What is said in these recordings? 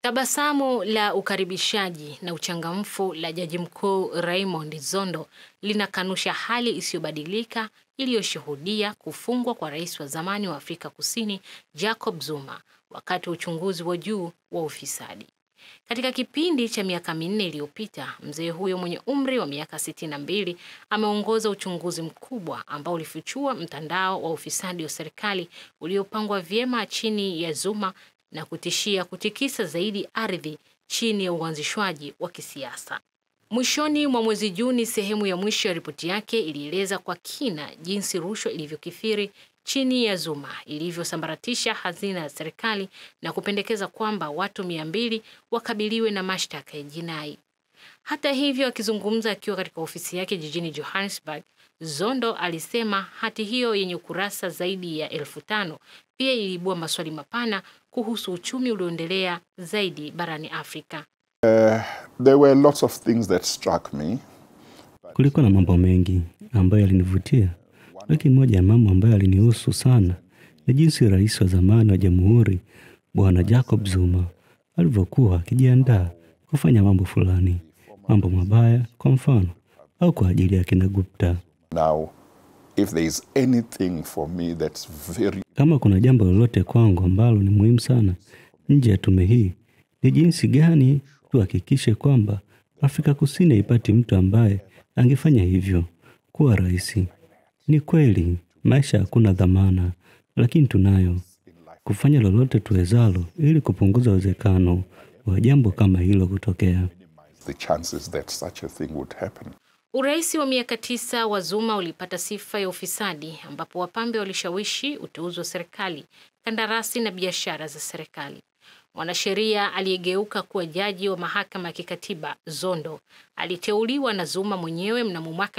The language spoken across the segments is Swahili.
Tabasamu la ukaribishaji na uchangamfu la Jaji Mkuu Raymond Zondo linakanusha hali isiyobadilika iliyoshuhudia kufungwa kwa rais wa zamani wa Afrika Kusini Jacob Zuma wakati wa uchunguzi wa juu wa ufisadi. Katika kipindi cha miaka minne iliyopita, mzee huyo mwenye umri wa miaka 62 ameongoza uchunguzi mkubwa ambao ulifichua mtandao wa ufisadi wa serikali uliopangwa vyema chini ya Zuma na kutishia kutikisa zaidi ardhi chini ya uanzishwaji wa kisiasa. Mwishoni mwa mwezi Juni, sehemu ya mwisho ya ripoti yake ilieleza kwa kina jinsi rushwa ilivyokithiri chini ya Zuma ilivyosambaratisha hazina ya serikali na kupendekeza kwamba watu mia mbili wakabiliwe na mashtaka ya jinai. Hata hivyo, akizungumza akiwa katika ofisi yake jijini Johannesburg, Zondo alisema hati hiyo yenye ukurasa zaidi ya elfu tano pia iliibua maswali mapana kuhusu uchumi ulioendelea zaidi barani Afrika. Uh, there were lots of things that struck me. Kulikuwa na mambo mengi ambayo yalinivutia, lakini moja ya mambo ambayo yalinihusu sana ni jinsi rais wa zamani wa jamhuri Bwana Jacob Zuma alivyokuwa akijiandaa kufanya mambo fulani, mambo mabaya kwa mfano, au kwa ajili ya kina Gupta. Now, if there is anything for me that's very Kama kuna jambo lolote kwangu ambalo ni muhimu sana nje ya tume hii, ni jinsi gani tuhakikishe kwamba Afrika Kusini haipati mtu ambaye angefanya hivyo kuwa rais. Ni kweli maisha hakuna dhamana, lakini tunayo kufanya lolote tuwezalo ili kupunguza uwezekano wa jambo kama hilo kutokea. the chances that such a thing would happen. Urais wa miaka tisa wa Zuma ulipata sifa ya ufisadi ambapo wapambe walishawishi uteuzi wa serikali, kandarasi na biashara za serikali. Mwanasheria aliyegeuka kuwa jaji wa mahakama ya kikatiba Zondo aliteuliwa na Zuma mwenyewe mnamo mwaka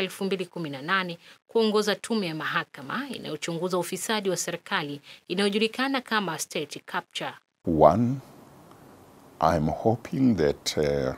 2018 kuongoza tume ya mahakama inayochunguza ufisadi wa serikali inayojulikana kama state capture. One, I'm hoping that uh,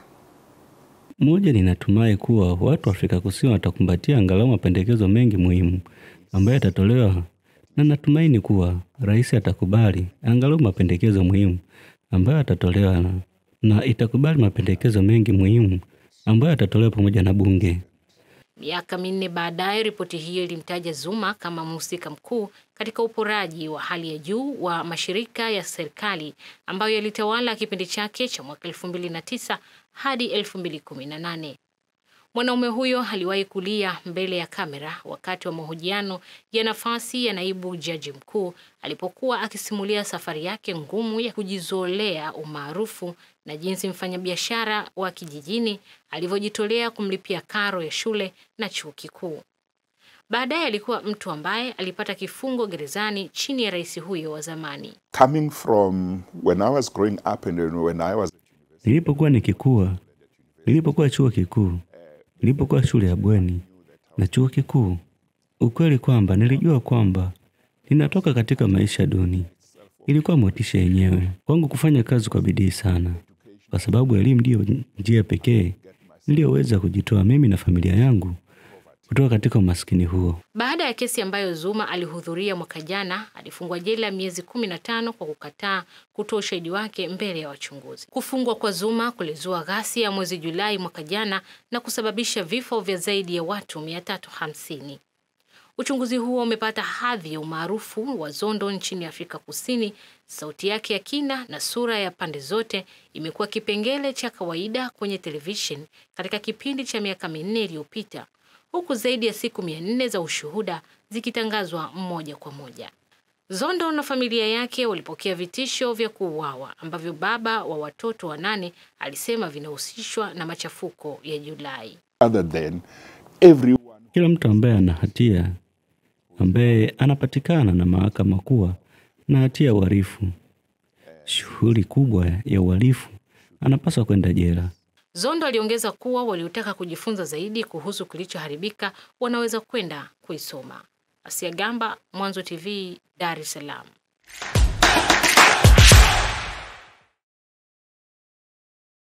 Moja, ninatumai kuwa watu wa Afrika Kusini watakumbatia angalau mapendekezo mengi muhimu ambayo yatatolewa, na natumaini kuwa rais atakubali angalau mapendekezo muhimu ambayo yatatolewa na, na itakubali mapendekezo mengi muhimu ambayo yatatolewa pamoja na bunge. Miaka minne baadaye, ripoti hiyo ilimtaja Zuma kama mhusika mkuu katika uporaji wa hali ya juu wa mashirika ya serikali ambayo yalitawala kipindi chake cha mwaka 2009 hadi 2018. Mwanaume huyo aliwahi kulia mbele ya kamera wakati wa mahojiano ya nafasi ya naibu jaji mkuu alipokuwa akisimulia safari yake ngumu ya kujizolea umaarufu na jinsi mfanyabiashara wa kijijini alivyojitolea kumlipia karo ya shule na chuo kikuu. Baadaye alikuwa mtu ambaye alipata kifungo gerezani chini ya rais huyo wa zamani. coming from when I was growing up and when I was Nilipokuwa nikikua, nilipokuwa chuo kikuu, nilipokuwa shule ya bweni na chuo kikuu, ukweli kwamba nilijua kwamba ninatoka katika maisha duni ilikuwa motisha yenyewe kwangu kufanya kazi kwa bidii sana, kwa sababu elimu ndiyo njia pekee niliyoweza kujitoa mimi na familia yangu kutoka katika umaskini huo. Baada ya kesi ambayo Zuma alihudhuria mwaka jana, alifungwa jela miezi kumi na tano kwa kukataa kutoa ushahidi wake mbele ya wachunguzi. Kufungwa kwa Zuma kulizua ghasia ya mwezi Julai mwaka jana na kusababisha vifo vya zaidi ya watu 350. Uchunguzi huo umepata hadhi ya umaarufu wa Zondo nchini Afrika Kusini. Sauti yake ya kina na sura ya pande zote imekuwa kipengele cha kawaida kwenye television katika kipindi cha miaka minne iliyopita, huku zaidi ya siku mia nne za ushuhuda zikitangazwa moja kwa moja. Zondo na familia yake walipokea vitisho vya kuuawa ambavyo baba wa watoto wanane alisema vinahusishwa na machafuko ya Julai. other than everyone Kila mtu ambaye ana hatia, ambaye anapatikana na mahakama kuwa na hatia ya uhalifu, shughuli kubwa ya uhalifu, anapaswa kwenda jela. Zondo aliongeza kuwa waliotaka kujifunza zaidi kuhusu kilichoharibika wanaweza kwenda kuisoma. Asia Gamba, Mwanzo TV, Dar es Salaam.